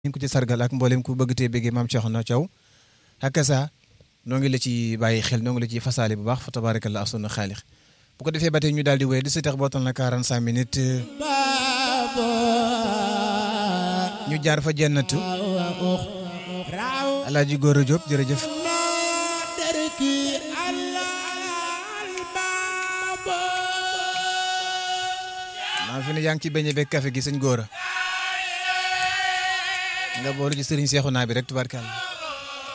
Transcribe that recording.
ñu ngi ko ci sargal ak mboolem ku bëgg tee bëggee maam Cheikhna Thiaw ak sa noo ngi la ci bàyyi xel noo ngi la ci fasaale bu baax fa tabarakallah asuna xaalix bu ko defee ba tey ñu daal di wéy di si tax bootal na 45 minutes ñu jaar fa jennatu alaaji góor a Jóob jërëjëf maa fi ne yaa ngi ci beñe beeg café gi sëñ góor a nga boolu ci sëriñ Seexuna bi rek tubaarkàlla